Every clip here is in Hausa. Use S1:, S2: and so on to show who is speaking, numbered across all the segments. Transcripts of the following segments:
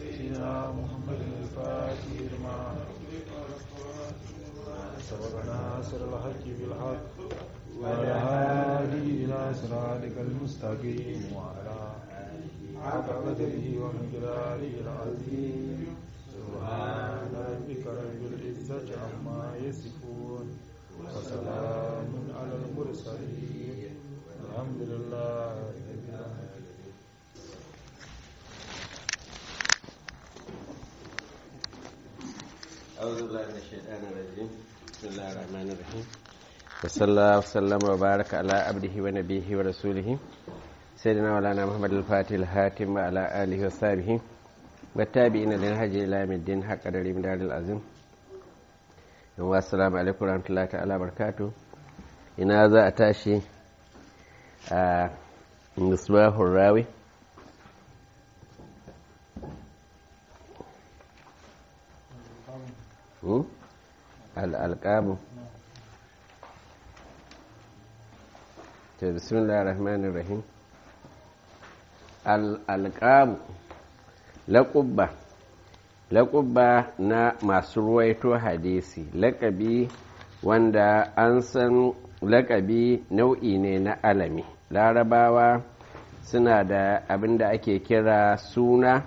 S1: سيدنا محمد الفاتح لما سبق ناصر الحق بالحق وعلى هادي إلى صراطك المستقيم وعلى حق قدره ومقداره العظيم سبحان ربك رب العزة عما يصفون وسلام على المرسلين الحمد لله رب العالمين
S2: أعوذ بالله من الشيطان الرجيم بسم الله الرحمن الرحيم وصلى الله وسلم وبارك على عبده ونبيه ورسوله سيدنا مولانا محمد الفاتح الهاتم وعلى آله وصحبه والتابعين للهج إلى يوم الدين حق قدر من دار العظيم والسلام عليكم ورحمة الله تعالى وبركاته ina za a tashi a misbahun rawi al'alƙabu ta bismillah rahmanir rahim al'alƙabu laƙubba laƙubba na masu ruwaito hadisi laƙabi wanda an san laƙabi nau'i ne na alami larabawa suna da abin da ake kira suna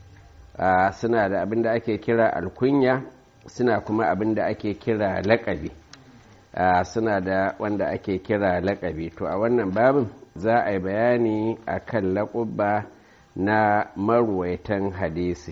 S2: suna da abin da ake kira alkunya suna kuma abin da ake kira laƙabi suna da wanda ake kira laƙabi to a wannan babin za a yi bayani a kan laƙubba na marwaitan hadisi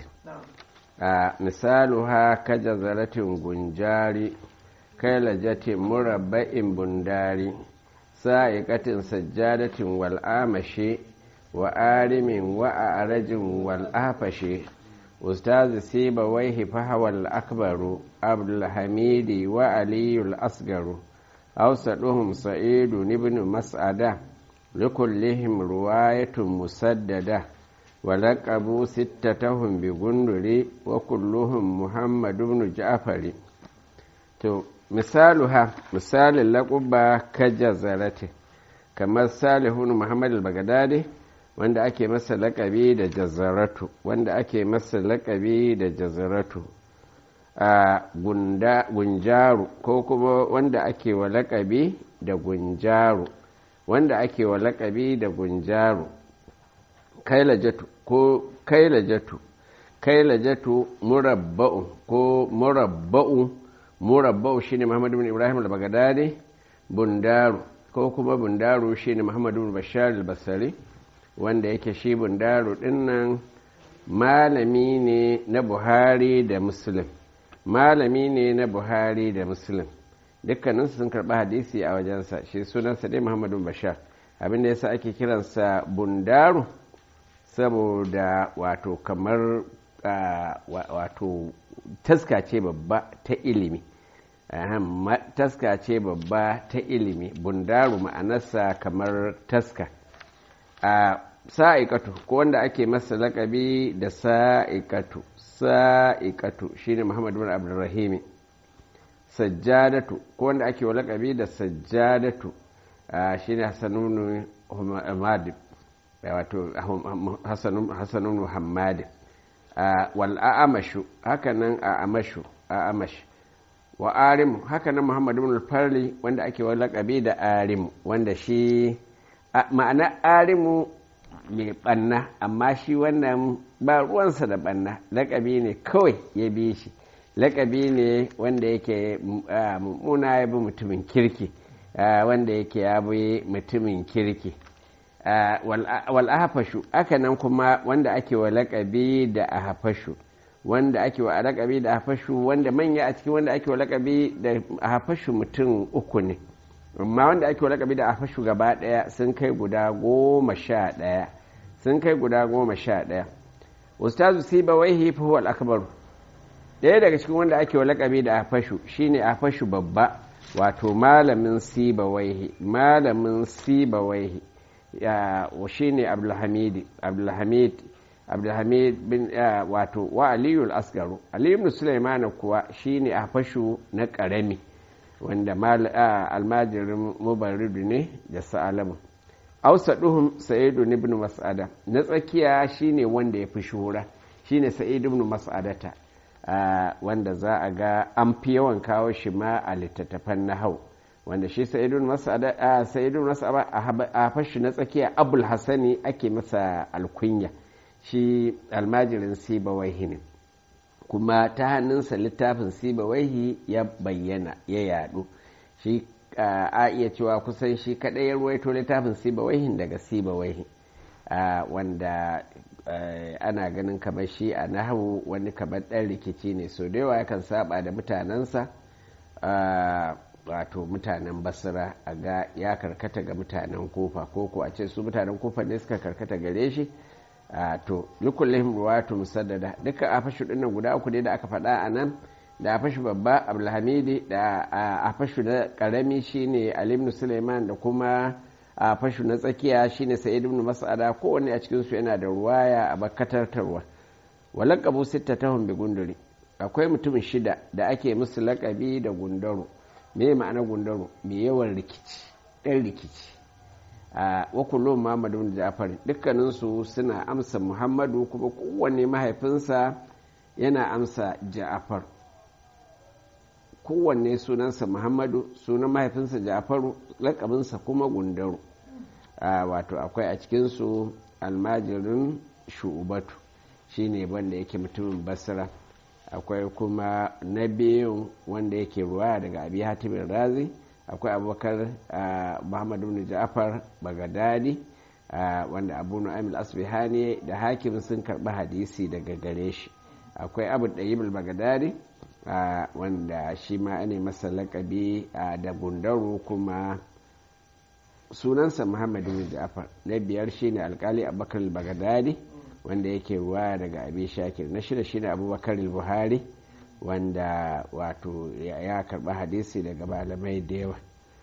S2: misalu ha kaja zaratin gunjari kailajatin murabba'in bundari sa'iƙatin sajjadatin wal'amashe wa arimin wa a arajin wal'afashe ustazi siba waihi fahawal akbaru abdulhamidi wa aliyul asgaru awsaduhum sa'idu ibn mas'ada likullihim ruwayatun musaddada ولقبوا ستتهم بغندري وكلهم محمد بن جعفر to misaluha misalin laƙuba kajazarati kamar salihun muhammad al-baghdadi wanda ake masa laƙabi da jazaratu wanda ake masa laƙabi da jazaratu a gunjaru ko kuma wanda ake wa laƙabi da gunjaru wanda ake wa laƙabi da gunjaru kailajatu ko kailajatu kailajatu murabba'u ko murabba'u murabba'u shine Muhammad ibn Ibrahim al-Baghdadi bundaru ko kuma bundaru shine Muhammad ibn Bashar al-Basri wanda yake shi bundaru dinnan malami ne na Buhari da Muslim malami ne na Buhari da Muslim dukkaninsu sun karɓi hadisi a wajensa shi sunansa dai Muhammad ibn Bashar abinda yasa ake kiransa bundaru saboda wato kamar wato taska ce babba ta ilimi taska ce babba ta ilimi bundaru ma'anarsa kamar taska a sa'ikatu ko wanda ake masa lakabi da sa'ikatu sa'ikatu shine muhammad bin abdurrahimi sajjadatu ko wanda ake wa lakabi da sajjadatu shine hasanunu hamad wato hasanun muhammadin wal a'amashu hakanan a'amashu a'amash wa arimu hakanan muhammadu ibn farli wanda ake wa laqabi da arimu wanda shi ma'ana arimu mai banna amma shi wannan ba ruwansa da banna laqabi ne kawai ya bi shi laqabi ne wanda yake mummuna ya bi mutumin kirki wanda yake ya bi mutumin kirki wal ahafashu aka nan kuma wanda ake wa laƙabi da ahafashu wanda ake wa laƙabi da ahafashu wanda manya a cikin wanda ake wa laƙabi da ahafashu mutum uku ne amma wanda ake wa laƙabi da ahafashu gaba ɗaya sun kai guda goma sha ɗaya sun kai guda goma sha ɗaya ustazu siba waihi fa huwa al-akbar ɗaya daga cikin wanda ake wa laƙabi da ahafashu shine ahafashu babba wato malamin siba waihi malamin siba waihi ya shi ne abdulhamid abdulhamid abdulhamid bin wato wa aliyu asgaru aliyu ibn sulaiman kuwa shine a fashu na karami wanda almajirin mubaridu ne da sa'alamu ausaduhum sa'idu ibn mas'ada na tsakiya shine wanda ya fi shuhura shine sa'id ibn mas'adata wanda za a ga an fi yawan kawo shi ma a littattafan nahau wanda shi sa'idun mas'ada sa'idun mas'ada a fashi na tsakiya abul hasani ake masa alkunya shi almajirin sibawaihi ne kuma ta hannunsa littafin sibawaihi ya bayyana ya yadu shi a iya cewa kusan shi kadai ya ruwaito littafin sibawaihin daga sibawaihi wanda ana ganin kamar shi a nahawu wani kamar ɗan rikici ne so da yawa yakan saba da mutanensa wato mutanen basira a ga ya karkata ga mutanen kofa ko ko a ce su mutanen kofa ne suka karkata gare shi to likullihim ruwatu musaddada duka afashu dinnan guda uku ne da aka faɗa a nan da afashu babba abdulhamidi da afashu na karami shine ali ibn suleiman da kuma afashu na tsakiya shine sa'id ibn mas'ada kowanne a cikin su yana da ruwaya a bakatartarwa walaqabu sittatahum bi gunduri akwai mutum shida da ake musu laƙabi da gundaro me ma'ana gundaro mai yawan rikici ɗan rikici a wakullon muhammadu bin jafar dukkaninsu suna amsa muhammadu kuma kowanne mahaifinsa yana amsa ja'afar kowanne sunansa muhammadu sunan mahaifinsa ja'afaru lakabinsa kuma gundaro wato akwai a cikinsu almajirin shu'ubatu shine wanda yake mutumin basira akwai kuma na biyun wanda yake ruwa daga abi hatimin razi akwai abubakar muhammadu bin ja'far bagadadi wanda abu nu'aym asbihani da hakim sun karɓi hadisi daga gare shi akwai abu ɗayyib bagadadi wanda shi ma ne masa laƙabi da gundaru kuma sunansa muhammadu bin ja'far na biyar shine alkali abubakar bagadadi wanda yake ruwa daga abi shakir na shida shine abubakar buhari wanda wato ya karba hadisi daga malamai da yawa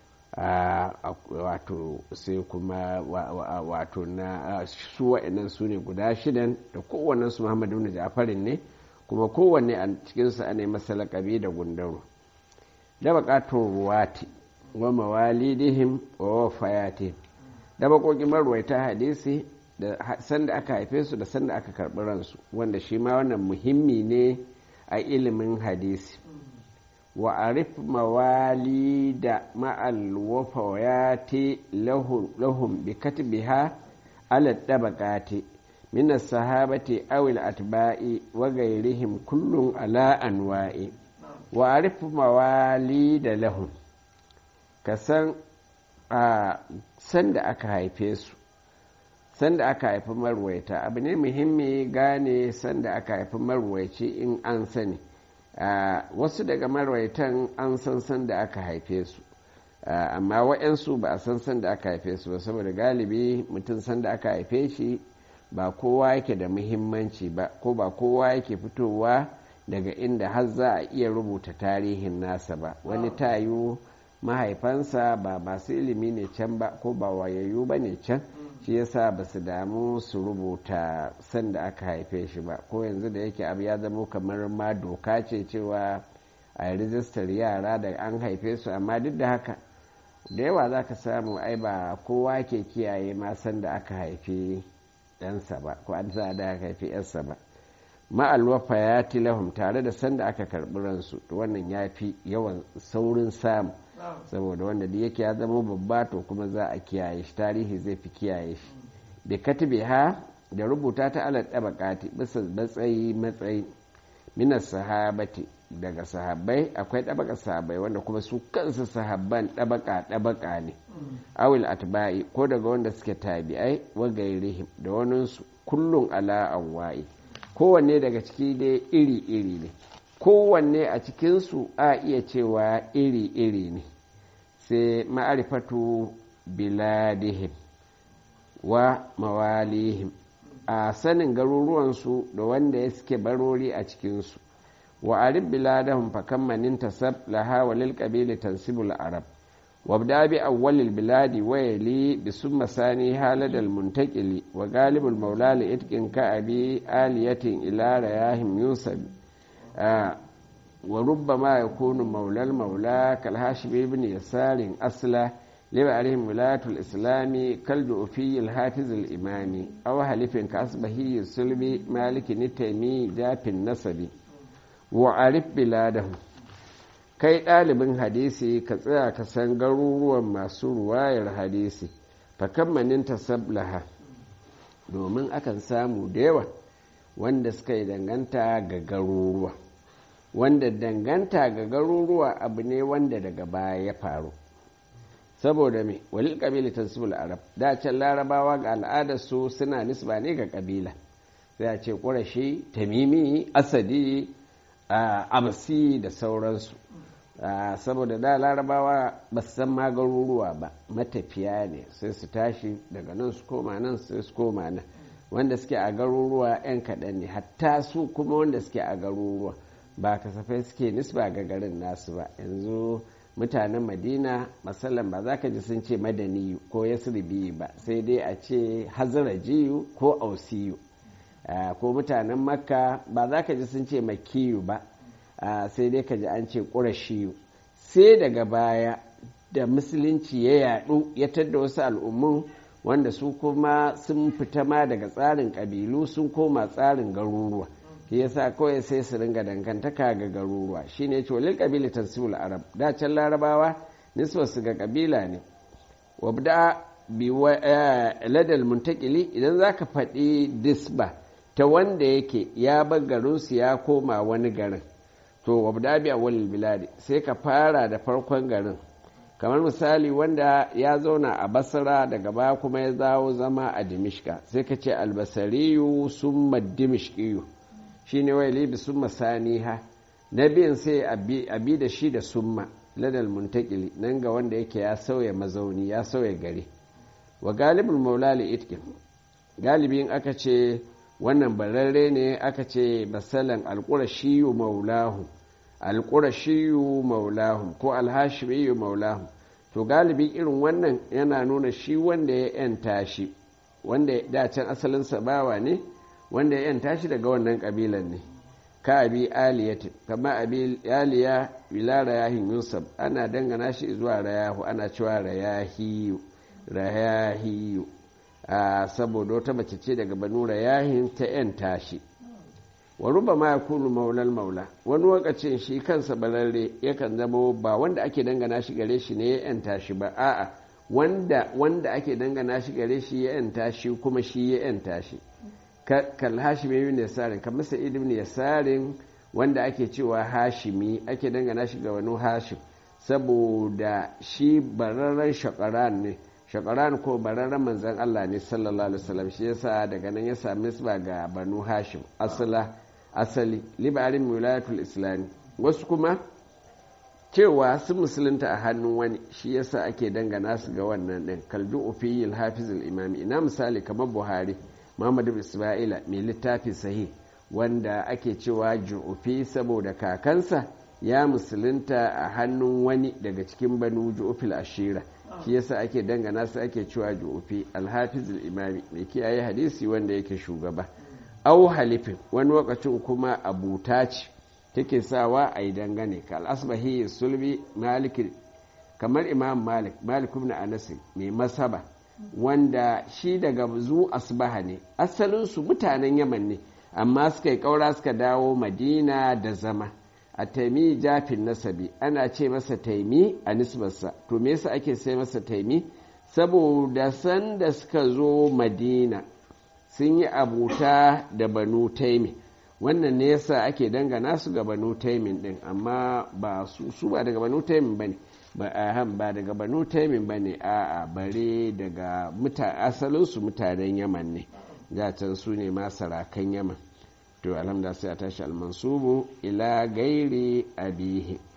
S2: wato sai kuma wato na su wa'annan su ne guda shidan da kowannen su muhammadu bin ja'farin ne kuma kowanne a cikinsu ana masa lakabi da gundaro da bakatun ruwati wa mawalidihim wa wafayatihim da bakokin marwaita hadisi da sanda aka haife su da sanda aka karɓi ransu wanda shi ma wannan muhimmi ne a ilimin hadisi wa arif mawali da ma'al wafawayati lahum bi katbiha ala dabaqati min as-sahabati aw al-atba'i wa ghayrihim kullun ala anwa'i wa arif mawali da lahum kasan a sanda aka haife su sanda aka haifi marwaita abu ne muhimmi gane sanda aka haifi marwaici in an sani wasu daga marwaitan an san sanda aka haife su amma wa'yansu ba a san sanda aka haife su ba saboda galibi mutum sanda aka haife shi ba kowa yake da muhimmanci ba ko ba kowa yake fitowa daga inda har za a iya rubuta tarihin nasa ba wani tayu mahaifansa ba masu ilimi ne can ba ko ba wayayyu ba ne can shi yasa ba su damu su rubuta sanda aka haife shi ba ko yanzu da yake abu ya zama kamar ma doka ce cewa a rijistar yara da an haife su amma duk da haka da yawa za ka samu ai ba kowa ke kiyaye ma sanda aka haife ɗansa ba ko an sa da aka haife yansa ba ma'alwafa ya tilahum tare da sanda aka karɓi ransu wannan ya fi yawan saurin samu saboda wanda da yake ya zama babba to kuma za a kiyaye shi tarihi zai fi kiyaye shi da katibe ha da rubuta ta ala tabakati bisa matsayi matsayi minas sahabati daga sahabbai akwai ɗabaka sahabbai wanda kuma su kansu sahabban ɗabaka ɗabaka ne awil atba'i ko daga wanda suke tabi'ai wa gairihim da waninsu kullum ala anwa'i kowanne daga ciki dai iri-iri ne kowanne a cikinsu a iya cewa iri-iri ne sai ma'arifatu biladihim wa mawalihim a sanin garuruwansu da wanda ya suke barori a cikinsu wa arif biladahum fakan manin tasab laha walil qabili tansibul arab وابدا بأول البلاد ويلي بسم ثاني هالد المنتقل وغالب المولى لإتق كأبي آلية إلى رياهم ينسب آه وربما يكون مولى المولى كالهاشم بن يسار أصلا liba alaihim wilayatul islami kal ju'fi hafiz al imami aw halifin ka asbahi sulbi maliki nitami jafin nasabi wa arif biladahu kai ɗalibin hadisi ka tsaya ka san garuruwan masu ruwayar hadisi fakammanin tasablaha domin akan samu da yawa wanda suka yi danganta ga garuruwa wanda danganta ga garuruwa abu ne wanda daga baya ya faru saboda me walil kabila tansibul arab da can larabawa ga al'adar su suna nisba ne ga kabila sai a ce ƙurashi tamimi asadi abasi da sauransu saboda da larabawa ba su san ma garuruwa ba matafiya ne sai su tashi daga nan su koma nan sai su koma nan wanda suke a garuruwa 'yan kaɗan ne hatta su kuma wanda suke a garuruwa ba kasafai suke nisba ga garin nasu ba yanzu mutanen madina masalan ba za ka ji sun ce madaniyu ko yasribiyu ba sai dai a ce hazarajiyu ko ausiyu ko mutanen makka ba za ka ji sun ce makiyu ba sai dai ka ji an ce ƙurashiyu sai daga baya da musulunci ya yaɗu ya tadda wasu al'ummun wanda su kuma sun fita ma daga tsarin ƙabilu sun koma tsarin garuruwa shi yasa kawai sai su ringa dangantaka ga garuruwa shine ce walil ƙabila tansibul arab da can larabawa nisbar su ga ƙabila ne wabda bi ladal muntakili idan zaka faɗi disba ta wanda yake ya bar garinsu ya koma wani garin to wabda bi awwalil biladi sai ka fara da farkon garin kamar misali wanda ya zauna a basra daga baya kuma ya zawo zama a dimishka sai ka ce albasariyu summa dimishkiyu shine wai libi summa saniha na biyan sai a bi da shi da summa ladal muntakili nan ga wanda yake ya sauya mazauni ya sauya gari wa galibul maula li itkin galibin aka ce wannan bararre ne aka ce masalan alƙurashiyu maulahu alƙurashiyu maulahu ko alhashimiyu maulahu to galibi irin wannan yana nuna shi wanda ya yanta shi wanda da can asalinsa bawa ne wanda ya yanta shi daga wannan ƙabilan ne ka abi aliyati kama abi aliya ila rayahin yusuf ana dangana shi zuwa rayahu ana cewa rayahiyu rayahiyu saboda wata mace ce daga banu rayahin ta yan tashi wa ruba ma yakunu maulal maula wani lokacin shi kansa balalle yakan zama ba wanda ake dangana shi gare shi ne ya yan tashi ba a'a wanda wanda ake dangana shi gare shi ya yan tashi kuma shi ya yan tashi kal hashimi ibn yasarin kamar sa'id ibn yasarin wanda ake cewa hashimi ake dangana shi ga wani hashim saboda shi bararren shakaran ne shakaran ko bararren manzan Allah ne sallallahu alaihi wasallam shi yasa daga nan ya sami nisba ga banu hashim asala asali libarin wilayatul islami wasu kuma cewa sun musulunta a hannun wani shi yasa ake dangana su ga wannan din kaldu ufiyil hafizul imami ina misali kamar buhari muhammadu isma'ila mai littafi sahih wanda ake cewa ju'ufi saboda kakansa ya musulunta a hannun wani daga cikin banu ju'ufil ashira shi yasa ake dangana su ake cewa ju'ufi alhafizul imami mai kiyaye hadisi wanda yake shugaba au halifin wani lokacin kuma abuta ce take sawa a yi dangane ka al'asbahi sulbi malik kamar imam malik malik ibn anas mai masaba wanda shi daga zu asbaha ne asalinsu mutanen yaman ne amma suka yi ƙaura suka dawo madina da zama a taimi jafin nasabi ana ce masa taimi a nisbarsa to me yasa ake sai masa taimi saboda sanda suka zo madina sun yi abuta da banu taimi wannan ne yasa ake dangana su ga banu taimin din amma ba su ba daga banu taimin ba ne ba daga banu taimin ba ne a bare daga asalinsu mutanen yaman ne can su ne masarakan yaman to alhamdulillah sai a tashi almansubu ila gairi abihi